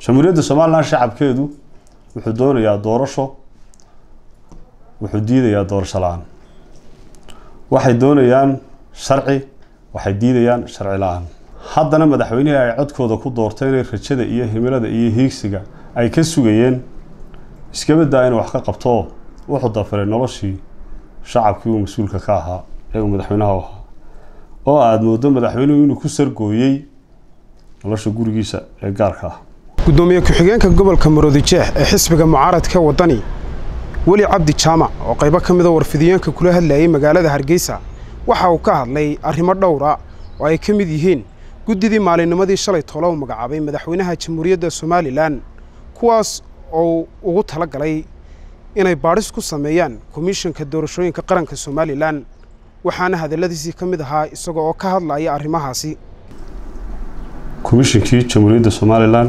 jamhuuriyadda somalilan shacabkeedu wuxuu doonayaa doorasho wuxuu diidayaa doorasho la-aan waxay doonayaan sharci waxay diidayaan sharci la-aan haddana madaxweynihii ay codkooda ku doortay inay rajada iyo himilada iyo hiigsiga ay ka sugayeen iskabadaa inuu wax ka qabto wuxuu dafiray noloshii shacabkii uu mas-uulka ka ahaa ee uu madaxweynaha u ahaa oo aada moodo madaxweynuhu inuu ku sargooyey nolosha gurigiisa ee gaarka ah gudoomiye ku-xigeenka gobolka maroodijeex ee xisbiga mucaaradka wadani weli cabdi jaamac oo qaybo ka mida warfidiyeenka kula hadlayay magaalada hargeysa waxa uu ka hadlay arrimo dhowra oo ay ka mid yihiin guddidii maalinnimadii shalay toola u magacaabay madaxweynaha jamhuuriyadda somalilan kuwaas oo ugu tala galay inay baadhis ku sameeyaan komishanka doorashooyinka qaranka somalilan waxaana hadalladiisii ka mid ahaa isaga oo ka hadlaya arrimahaasi komishinkii jamhuuriyadda somalilan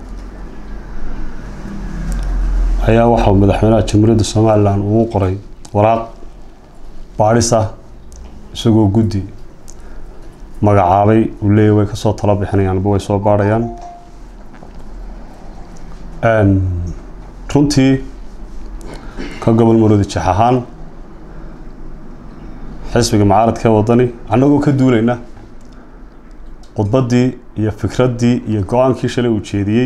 ayaa waxauu madaxweynaha jamhuuriyadda somalilan ugu qoray waraaq baadhis ah isagoo guddi magacaabay uu leeyahy way kasoo talo bixinayaanba way soo baadhayaan runtii ka gobol maroodi jeex ahaan xisbiga mucaaradka ee wadani annagoo ka duulayna khudbaddii iyo fikraddii iyo go-aankii shalay uu jeediyey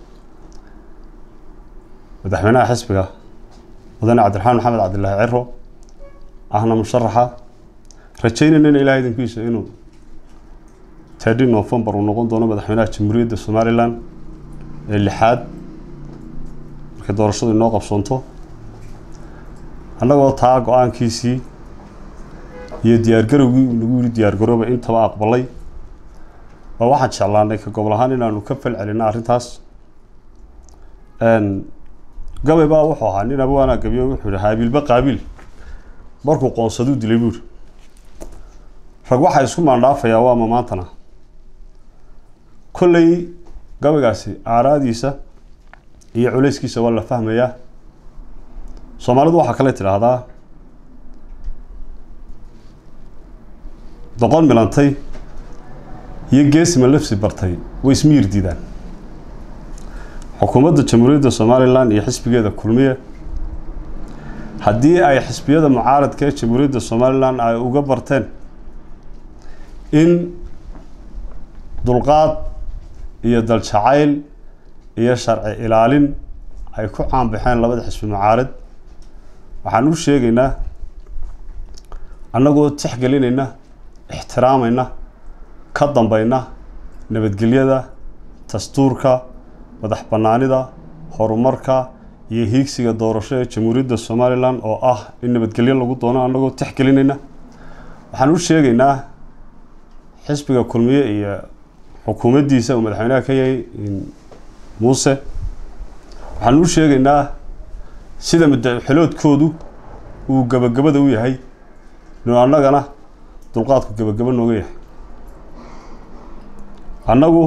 madaxweynaha xisbiga mudane cabdiraxmaan maxamed cabdilaahi ciro ahna musharaxa rajaynayna in ilahay idankiisa inuu tedi novembar uu noqon doono madaxweynaha jamhuuriyadda somalilan ee lixaad markay doorashadu inoo qabsoonto annagoo taa go-aankiisii iyo diyaargarowgii uu nagu yiri diyaargarooba intaba aqbalay baa waxaan jeclaanay ka gobol ahaan inaanu ka fal celina arrintaas gabay baa wuxuu ahaa nin abwaanaa gabiyo wuxuu yihi haabiilba qaabiil markuu qoonsaduu dilay buuri rag waxaa isku maandhaafayaa waama maantana kolley gabaygaasi aaraadiisa iyo culayskiisa waa la fahmayaa soomaalidu waxaa kale tidhaahdaa doqon milantay iyo geesima lafsi bartay way ismiyir diidaan xukuumadda jamhuuriyadda somalilan iyo xisbigeeda kulmiye haddii ay xisbiyada mucaaradka ee jamhuuriyadda somalilan ay uga barteen in dulqaad iyo daljacayl iyo sharci ilaalin ay ku caanbaxeen labada xisbi mucaarad waxaan u sheegaynaa annagoo tixgelinayna ixtiraamayna ka dambayna nabadgelyada dastuurka madax bannaanida horumarka iyo hiigsiga doorasho ee jamhuuriyadda somalilan oo ah in nabadgelyo lagu doono annagoo tixgelinayna waxaan u sheegaynaa xisbiga kulmiye iyo xukuumaddiisa uu madaxweynaha ka yahay muuse waxaan u sheegaynaa sida madaxiloodkoodu uu gabagabada u yahay inuu annagana dulqaadku gabagabo nooga yahay annagu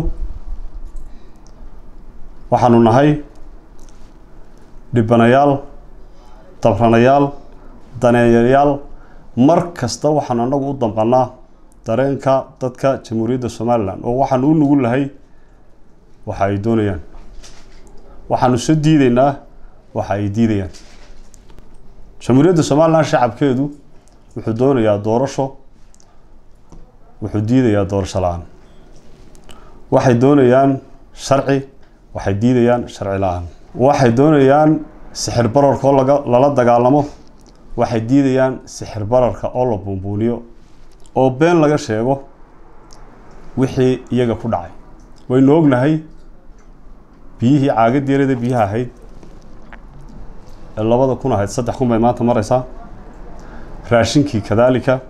waxaanu nahay dhibanayaal dabranayaal daneeyayaal mar kasta waxaanu annagu u damqanaa dareenka dadka jamhuuriyadda somalilan oo waxaanu u nugul lahay waxa ay doonayaan waxaanu soo diidaynaa waxa ay diidayaan jamhuuriyadda somalilan shacabkeedu wuxuu doonayaa doorasho wuxuu diidayaa doorasho la-aan waxay doonayaan sharci waxay diidayaan sharci la-aan waxay doonayaan sixir bararka oo laga lala dagaalamo waxay diidayaan sixir bararka oo la buunbuuniyo oo been laga sheego wixii iyaga ku dhacay waynu ognahay biyihii caagad yarada biyaha ahayd ee labada kun ahayd saddex kun bay maanta mareysaa raashinkii kadaalika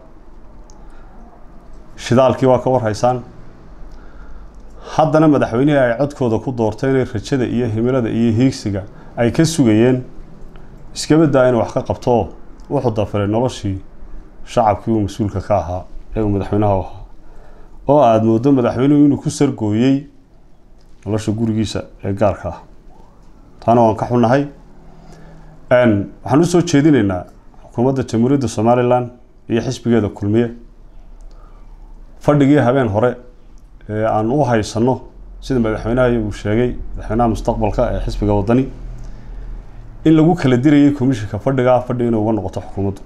shidaalkii waa ka warhaysaan haddana madaxweynihii ay codkooda ku doortay inay rajada iyo himilada iyo hiigsiga ay ka sugayeen iskabadaa inuu wax ka qabto wuxuu dafiray noloshii shacabkii uu mas-uulka ka ahaa ee uu madaxweynaha u ahaa oo aada moodo madaxweynuhu inuu ku sargooyey nolosha gurigiisa ee gaarka ah taana waan ka xunnahay waxaan usoo jeedinaynaa xukuumadda jamhuuriyadda somalilan iyo xisbigeeda kulmiye fadhigii habeen hore ee aan u haysanno sida madaxweynaha uu sheegay madaxweynaha mustaqbalka ee xisbiga wadani in lagu kala dirayay commishinka fadhigaa fadhi inay uga noqoto xukuumaddu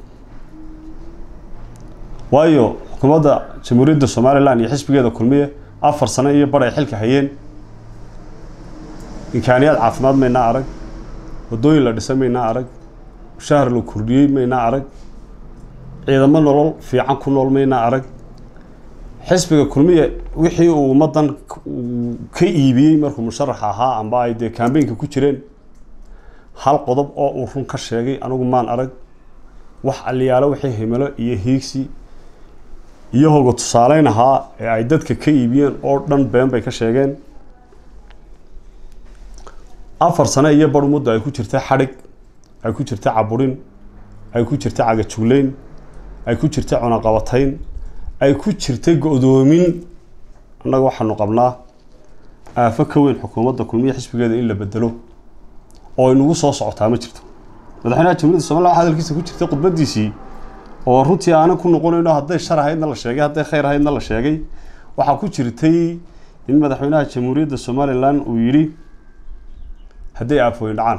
waayo xukuumadda jamhuuriyadda somalilan iyo xisbigeeda kulmiye afar sano iyo bar ay xilka hayeen imkaaniyaad caafimaad maynaa arag waddooyin la dhisay maynaa arag mushahar la kordhiyey maynaa arag ciidamo nolol fiican ku nool maynaa arag xisbiga kulmiye wixii uu ummaddan ka iibiyey markuu musharax ahaa amba ay dee kambeynka ku jireen hal qodob oo uu run ka sheegay anigu maan arag wax aliyaalo wixii himilo iyo hiigsi iyo hoga tusaaleyn ahaa ee ay dadka ka iibiyeen oo dhan been bay ka sheegeen afar sano iyo bar muddo ay ku jirta xadhig ay ku jirta caburin ay ku jirta cagajugleyn ay ku jirta cunaqabatayn ay ku jirtay go-doomin annaga waxaanu qabnaa aafo ka weyn xukuumadda kulmiya xisbigeeda in la bedelo oo inagu soo socotaa ma jirto madaxweynaha jamhuuriyadda somalilan waxa hadalkiisa ku jirtay khudbadiisii oo runtii aanan ku noqonayno hadday shar ahaydna la sheegay hadday khayr ahaydna la sheegay waxaa ku jirtay in madaxweynaha jamhuuriyadda somalilan uu yidhi hadday aafooyin dhacaan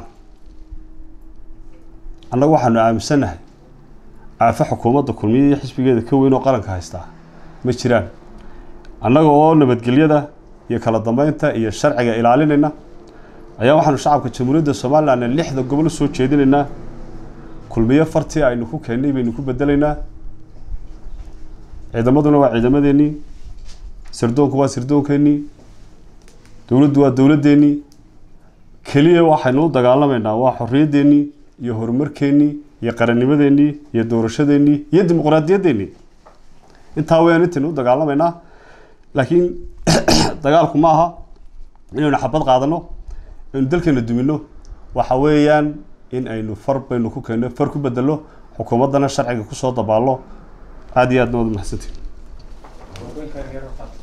annaga waxaanu aaminsannahay aafo xukuumadda kulmiya iyo xisbigeeda ka weyn oo qaranka haystaa ma jiraan annaga oo nabadgelyada iyo kala dambeynta iyo sharciga ilaalinayna ayaa waxaanu shacabka jamhuuriyadda somalilan lixda gobol usoo jeedinaynaa kulmiyo fartii aynu ku keennay baynu ku bedelaynaa ciidamaduna waa ciidamadeennii sirdoonku waa sirdoonkeenii dowladdu waa dowladdeennii keliya waxaynu u dagaalamaynaa waa xorriyaddeenii iyo horumarkeennii iyo qarannimadeennii iyo doorashadeennii iyo dimuqraadiyadeennii intaa weyaan intaynu u dagaalamaynaa laakiin dagaalku ma aha inaynu xabad qaadano aynu dalkeena dumino waxa weeyaan in aynu far baynu ku keenno far ku bedelo xukuumaddana sharciga kusoo dabaallo aada iyo aadna waad mahadsantiin